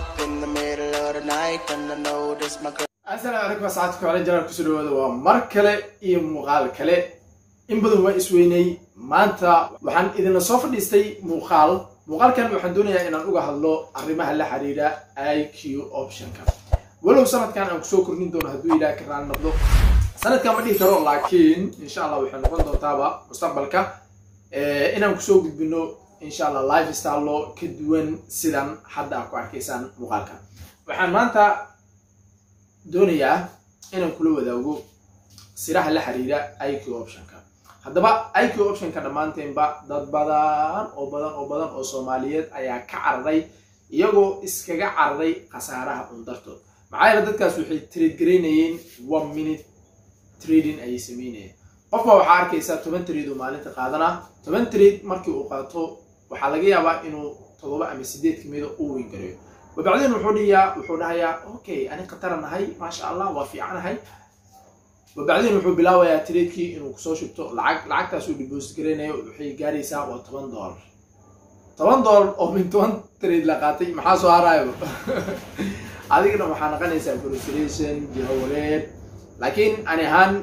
up in the middle of the night and I know this my girl. asalaamu calaykum asxaabta kale janaal kusoo dhawaada waa mar kale iyo muuqaal kale in badan waa isweynay maanta waxaan idinla soo fadhiistay muuqaal muuqaalkan waxaan doonayaa inaan uga hadlo arrimaha la xiriira i q optionka walow sanadkan aan kusoo kordhin doono hadduu ilaah ka raali noqdo sanadkan ma dhihi karo laakiin insha allah waxay noqon doontaaba mustaqbalka eh, inaan kusoo gudbino insha allah life stylo ka duwan sidan hadda aad ku arkaysaan muuqaalka waxaan maanta doonayaa inaan kula wadaago siraha la xiriira iq optionka haddaba iq optionka dhammaanteenba dad badan oo badan oo badan oo soomaaliyeed ayaa ka cararay iyagoo iskaga cararay khasaaraha un dartood maxaa yeele dadkaas waxay trade garaynayeen one minute trading ayay sameynayeen qofba waxaa arkaysaa toban trade uu maalinta qaadana toban trade markii uu qaato waxaa laga yaabaa inuu toddoba ama sideed kamida uu weyn gareeyo wabacdeen wuxuu dhiyaa wuxuu dhahayaa okay ani khataranahay maasha allah waa fiicanahay wabacdeen wuxuu bilaabayaa tradekii inuu kusoo shubto lacag lacagtaas uu deposit garaynayo waxay gaaraysaa waa toban dollar toban dollar oo min toban trade la qaatay maxaa soo haraayo adigana waxaa naqanaysaa frustration jahawareer laakiin ani ahaan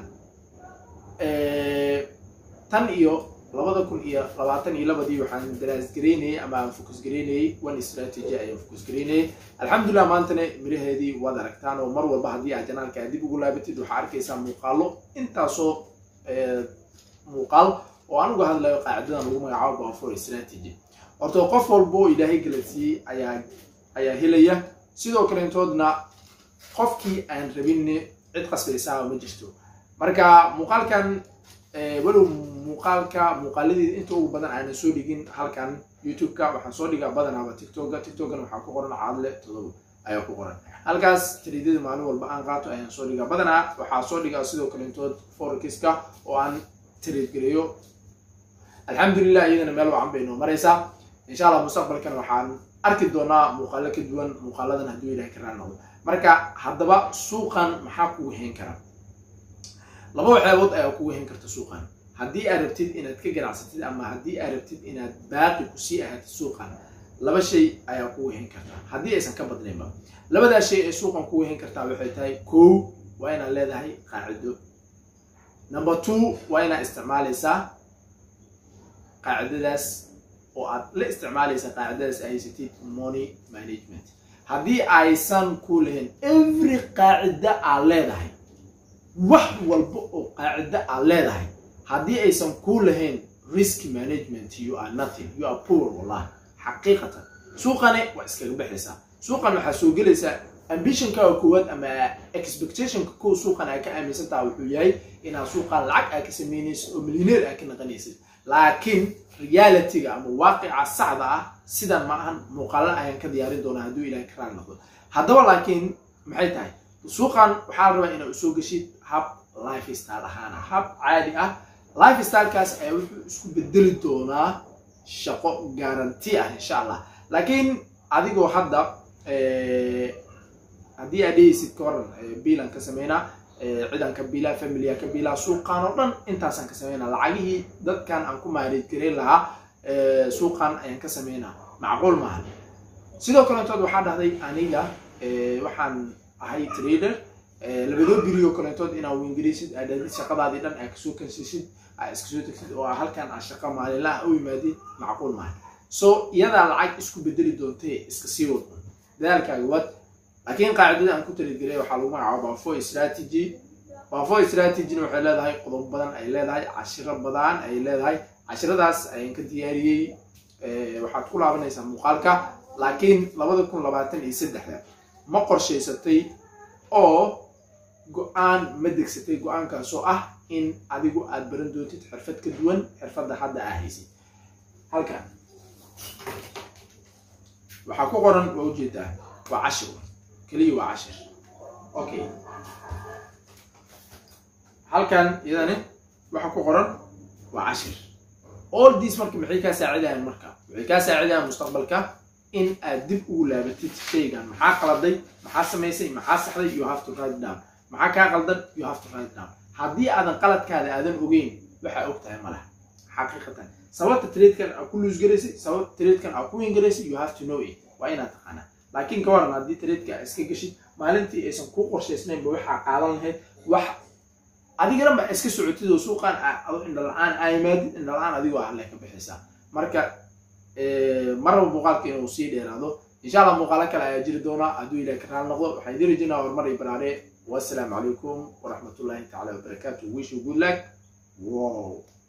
tan iyo labada kun iyo labaatan iyo labadii waxaan daraas garaynayay ama aan focus garaynayay one strategy ayaan focus garaynayay alxamdulilah maantana miraheedii waad aragtaan oo mar walba haddii aad janaalka dib ugu laabatid waxaa arkaysaa muuqaalo intaasoo muuqaal oo aan uga hadlayo qaacidadan lagu magacaabo bafor strategy horta qof walba oo ilaahay galansiiyey ayaa ayaa helaya sidoo kaleentoodna qofkii aan rabin cid qasbaysaa ma jirto marka muuqaalkan walow muuqaalka muuqaaladeeda inta ugu badan aanan soo dhigin halkan youtube-ka waxaan soo dhigaa badanaaba tiktoka tiktokana waxaa ku qoran caadle todoba ayaa ku qoran halkaas tariidada maalin walba aan qaato ayaan soo dhigaa badanaa waxaa soo dhigaa sidoo kaleentood forekiska oo aan tariid gareeyo alxamdulilah iyadana meel wacan bay noo maraysaa insha allah mustaqbalkan waxaan arki doonaa muuqaalo ka duwan muuqaaladan hadduu ilahay ka raali noqdo marka haddaba suuqan maxaa kugu hayn kara laba waxyaabood ayaa kugu hayn karta suuqan haddii aad rabtid inaad ka ganacsatid ama haddii aad rabtid inaad baaqi kusii ahaatid suuqan laba shay ayaa kugu hayn kartaa haddii aysan ka badnaynba labadaa shay ee suuqan kugu hayn kartaa waxay tahay kow waa inaad leedahay qaacido number two waa inaad isticmaalaysaa qaacidadaas oo aad la isticmaalaysa qaacidadaas ay haysatid money management haddii aysan ku lahayn every qaacida aad leedahay wax walba oo qaacida aad leedahay haddii aysan ku lahayn risk management you are nothing you are poor wallahi xaqiiqatan suuqane waa iskaga baxaysaa suuqan waxaa soo gelaysaa ambitionkaaga koowaad ama expectationka kow suuqan aa ka aaminsantaha wuxuu yahay inaad suuqan lacag aa ka samaynaysid oo milyaneer aa ka naqanaysid laakiin realityga ama waaqica saxda ah sidan ma ahan muuqaala ayaan ka diyaarin doonaa hadduu ilahay ka raali noqdo haddaba laakiin maxay tahay suuqan waxaa la rabaa inaad usoo geshid hab life style ahaana hab caadi ah life stylekaas ayaa wuxuu isku bedeli doonaa shaqo garanti ah insha allah laakiin adigoo hadda haddii aad dhehaysid ka waran biilan ka sameynaa ciidan ka biilaa familia ka biilaa suuqan oo dhan intaasaan ka sameynaa lacagihii dadkan aan ku maareed gareyn lahaa suuqan ayaan ka sameynaa macquul maaha sidoo kaleentood waxaa dhahday aniga waxaan ahay trader labadoo biriyo kaleentood inaa wingaraysid aad dhahdid shaqadaadii dhan aad kasoo kansisid aad iska soo tegsid oo halkan aad shaqa maalinlaha u yimaadid macquul maaha so iyadaa lacag isku bedeli doontee iska sii wad dadaalkaaga wad laakiin qaacidada aan ku taligelay waxaa lagu magacaaba bafo strategy bafo strategyna waxay leedahay qodob badan ay leedahay cashiro badan ay leedahay cashiradaas ayaan ka diyaariyey waxaad ku laabanaysaa muuqaalka laakiin labada kun labaatan iyo saddexda ma qorshaysatay oo go-aan ma degsatay go-aankaasoo ah in adigu aad baran doontid xirfad ka duwan xirfadda hadda aa haysid halkan waxaa ku qoran waa ujeedaa waa cashir keliya waa cashir okay halkan iyadani waxa ku qoran waa cashir all this marka maxay kaa saacidayaan marka waxay kaa saacidayaan mustaqbalka in aad dib ugu laabatid shaygan maxaa qaladay maxaa samaysay maxaa saxday you have to write down maxaa kaa qaldan you have to write down haddii aadan qaladkaada aadan ogeyn waxaa og tahay malaha xaqiiqatan sababta tradekan aa ku luusgaraysay sababta tradekan aa ku wingaraysay you have to know it waa inaad taqaanaa laakiin ka waran haddii tradeka aa iska geshid maalintii aysan ku qorshaysnaynba waxaa qaadan lahayd wax adigana ma iska socotid oo suuqaan ado indhala-aan aa yimaadid indhala-aan adigoo alle ka bixaysaa marka marraba muuqaalka inuu sii dheeraado insha allah muuqaalo kale ayaa jiri doona hadduu ilaah ka raali noqdo waxaan idin rajinaa horumar iyo baraare wassalaamu calaykum waraxmatullahi tacala wabarakaatu wish you good luck wow